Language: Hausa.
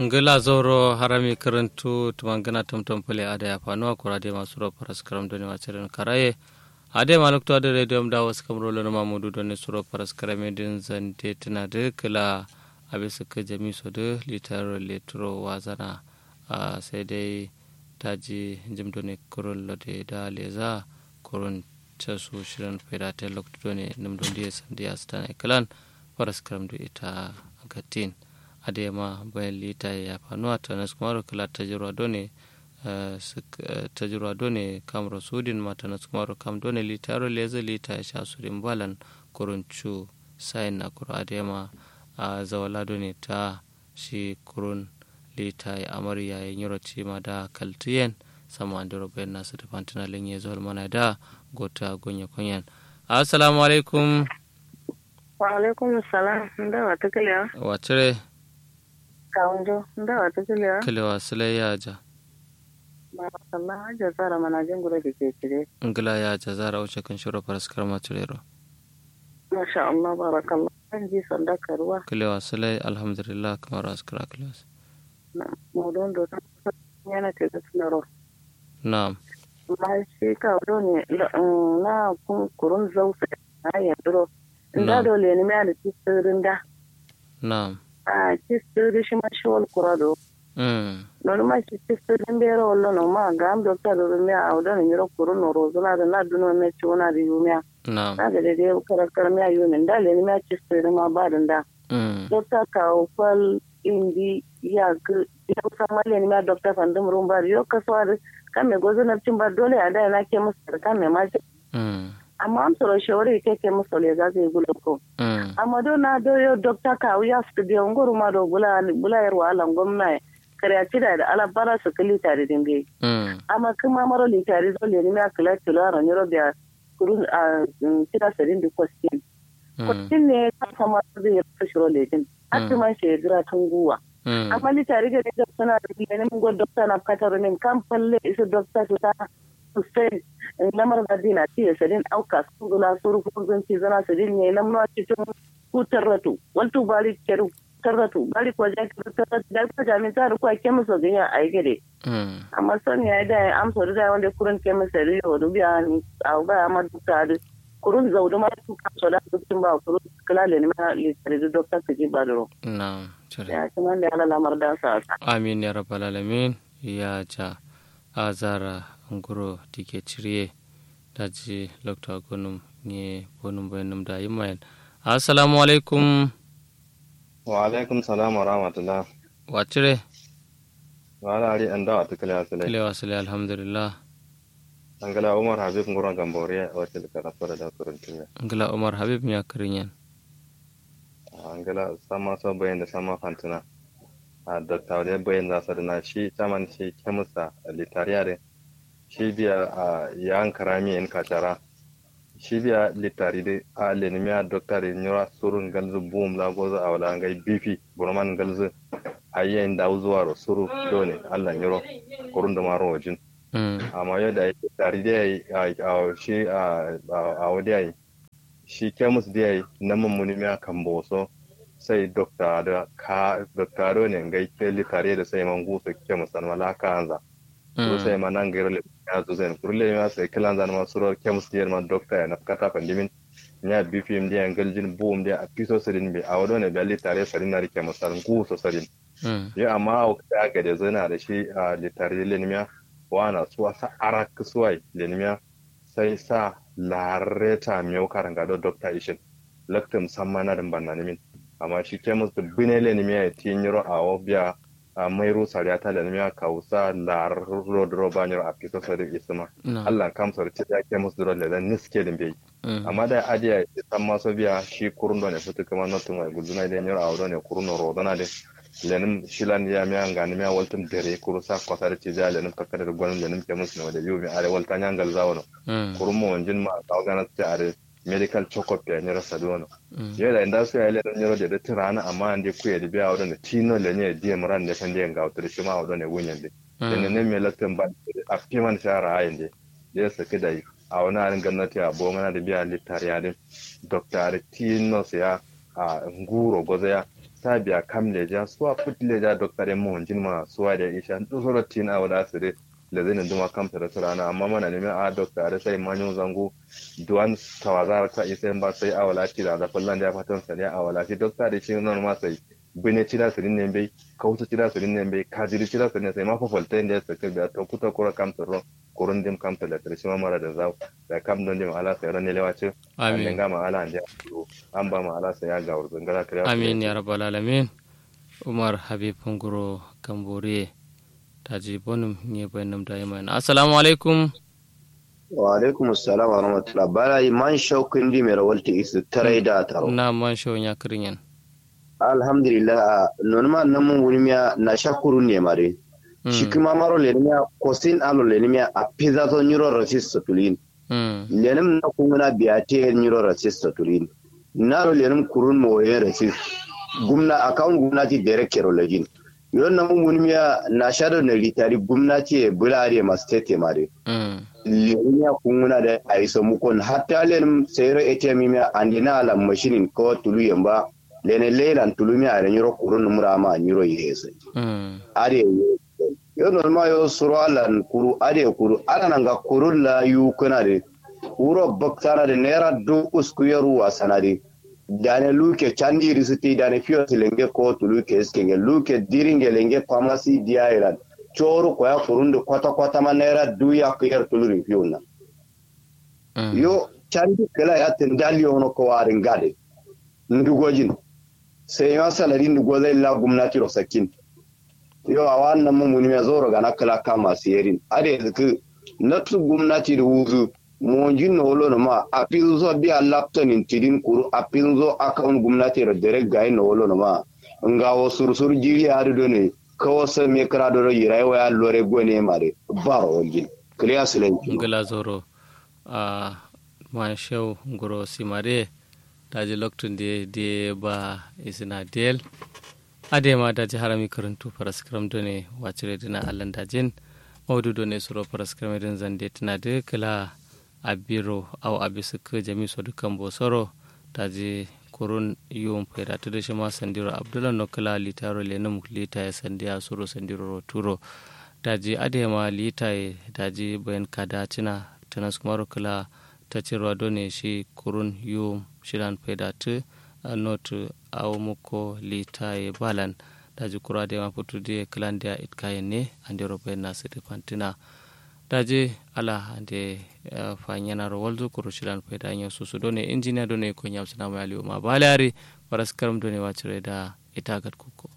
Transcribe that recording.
ngila zoro harami karantu tumangana tumtum pule ada ya fanuwa kura de masu ro paras karam doni wachirin karaye ade maluk to ade radio mda was kamro lo ma mudu doni suro paras karame din zante tana de kila abisa ka jami so de litaro letro wazana a sai dai taji jim doni kurun lo de da leza kurun casu shirin faida ta lokto doni num don diya sandiya stana kalan paras karam do ita gatin adema bayan lita ya fanuwa ta nasu kuma kala tajirwa done tajirwa done kamro sudin mata nasu kuma kam done lita ro leza lita ya sha sudin balan kuruncu sayin na kuro adema a zawala done ta shi kurun lita ya amarya ya nyoro ma da kaltiyen sama an duro bayan nasu da fantina linye zuwa mana da gota gonya kunyan assalamu alaikum wa alaikum salam da wata kiliya wacire kawunjo da wata kiliya kiliwa sile yaja Allah haja tsara manajin gura da ke cire ngila yaja zara wuce kan shiro faraskar maturero masha Allah barakallah an ji sanda karuwa kiliwa sile alhamdulillah kamar askara kiliwa modon do yana te da sunaro na'am ma shi ka do ne na kun kurun zausa na ya duro inda dole ne mai da tsirin da na'am a tsirin shi ma shi wal kurado mm non ma ci tsirin bero wallo no ma ga am doctor do me a odo ne ro kurun no ro zuna da na duno me ci wona da yumia na'am na da dai karakar me ayu min da le ne ma ci tsirin ma ba da mm doctor ka fal indi ya ga ya sa male ne ma doctor fandum rumba yo ka so kan me gozo na cin ba dole a da na ke musu kan me ma mm amma am soro shawari ke ke musu le za zai gulo ko mm amma do na do yo doctor ka ya studio ngoro ma do bula bula yar wala gwamna kare a tida da ala bara su kali tare din bai mm amma kuma maro li tare zo le ni ma kala tula ran yoro biya kurun a tida sarin di question question ne ka sama zai ya fashiro le din hatta man shi gira tun guwa mm amma ni tare da da suna da ne mun go doctor na katar ne kan falle isu doctor ta Hussein lamar madina ci ya sadin auka sun gula suru kun ci zana sadin ne lamar cikin hutar ratu waltu bari keru tarratu bari ko ja tarratu da ko jami ta ko ke muso ganya ai gede mm amma son ya da am so da wanda kurun ke muso riyo do biya ni au ba amma duka da kurun zaudu ma su ka so da dukkin ba kurun kala le ni ma li tare da dokta ka ji badro na'am cire ya kuma da ala lamar da sa amin ya rabbal alamin ya ja azara nguro dike ciriye daji lokta gonum ne bonum bayanum da yimayen assalamu alaikum wa alaikum salam wa rahmatullah wacire wa ala ari an dawa tukale asale kilewa sile alhamdulillah angala umar habib ngura gambore wa til kana fara da kuruntunya ngila umar habib ya kirinyen angala sama so bayan da sama fantuna a dokta wale bayan da sa na shi taman shi kemusa litariyare shi biya a yan karami in kachara shi biya litari de a lenimiya dokta de nyura surun galzu boom la gozo a wala ngai bifi burman galzu ayyen da zuwa ro suru dole Allah nyuro kurun da maro wajin mm amma yadda ya tari da ya yi a shi a wadi ya yi shi kemus da ya yi na mummuni miya kan boso sai dokta da ka dokta do ne ga ke litare da sai man gusu kemus an mala ka anza so sai man nan gairo le ya zo zan kurle ya sai kilan zan ma suro kemus da man dokta ya na kata pandimin nya bifim da galjin boom da a piso sirin bi a wado ne da litare sarin na rike musan gusu sarin mm ya amma a ka ga da zana da shi a litare le ne wana suwa sa arak suwai lenimiya sai sa lareta miyau karanga do dokta ishin laktum samma na din banna nimin amma shi ke musu bine lenimiya ya tinyiro a obia a mai rusa ya ta lenimiya ka usa lar rodro banyiro a fito sa da isma na'am Allah kam sar ce ya ke musu dole da niske din bai mm amma da adiya ya san maso biya shi kurun do ne fitu kuma notun mai guduna da nyiro a ne kurun rodona de lenin shilan ya mi anga ni mi waltin dere kuru sa kwata da tija lenin kakada da gwanin lenin ke musu da biyu mi are walta nyangal zawono mm kuru mo wanjin ma ta gana ta are medical check-up ya nyira sadono mm yela inda su ya lenin nyiro da tirana amma ande ku ya biya wadon da tino le ne die muran da kan den ga wutar shi ma wadon ne gunyan de lenin ne me latin ba a fiman shara ayin de ya saki da a wani arin gwamnati a bo mana da biya littariya din dr tino ya a nguro goza ya sabiya kam leja suwa put leja dokta de mon jinma suwa da isha dusoro tin a wala sire le zai duma kam tare rana amma mana ne a dokta da sai manyo zango duwan tawaza ta isa ba sai a wala ti da fallan da ya fatan sa ne a wala ti dokta da shi non ma sai bine cida sirin ne bai kauta cida sirin ne bai kajiri cida sirin ne sai ma fafalta inda ya saka biya ta kuta kura kam tare kurun dim kam tare shi ma mara da zau da kam don dim ala sai ran ne lewace amin ga ma ala ande an ba ma ala sai ya ga wurin gara kare amin ya rabbal alamin umar habib nguro kambore taji bonum ne bayanam da yamma assalamu alaikum wa alaikum assalam wa rahmatullah bala man shaukin di mai rawalta isu tarai da taro na man shau ya kirin alhamdulillah non ma nan mun wuni miya na shakuru ne mare shi kuma maro le miya kosin alo le miya a pizza to nyuro rasis tulin lenim na kunguna biya te nyuro rasis tulin naro lenim kurun mo ye rasis gumna account gumnati direct kero lejin yon na mun wuni miya na shado na litari gumnati e bulare ma state mare lemiya kunguna da aiso mukon hatta lenim sayro ATM miya andina ala machine ko tulu yamba lene leilan tulumi a nyiro kurun mura ma nyiro yese ade yo normal yo suro alan kuru ade kuru ana nanga kurun la yu kana de uro baktana de nera du usku yaru wasana de dane luke chandi risiti dane fiyo lenge ko tuluke skenge luke diringe lenge pharmacy dia iran choro ko ya kurun de kwata kwata ma nera du ya ko yar tuluri fiyo na yo chandi kala ya tendali ono ko warin gade ndugojin sai ya salari ndugo zai la gwamnati ro sakin yo a wannan mun muni mai zoro ga nakala kama siyerin ade zuku na tu gwamnati da wuzu mo jin no lo ma a pin zo bi a lapton in tidin kuru a pin zo account gwamnati ro direct ga no lo ma nga wo sursur jiri har do ne kawo sai me kra do yirai wa lore gone mare baro wangin clear silen ngala zoro a ma shau ngoro simare daji loktunde de ba isina del adema daji harami karantu paraskram done wacire dina allan dajin maudu done suro paraskram din zande tana de kala abiro au abisuk jami so dukan bosoro daji kurun yum fera to shi ma sandiro abdullah no kala litaro lenum lita ya sandiya suro sandiro turo daji adema lita daji bayan kada cina tanas kumaro kala ta cirwa done shi kurun yum shiran pedate not aw muko litaye balan daji kurade ma putude klande it kayenne ande robe na sede fantina daji ala ande fanyana ro waldu kuru shiran peda nyo susu done engineer done ko nyamsana ma ali ma balari paras karam done wacire da itagat kuko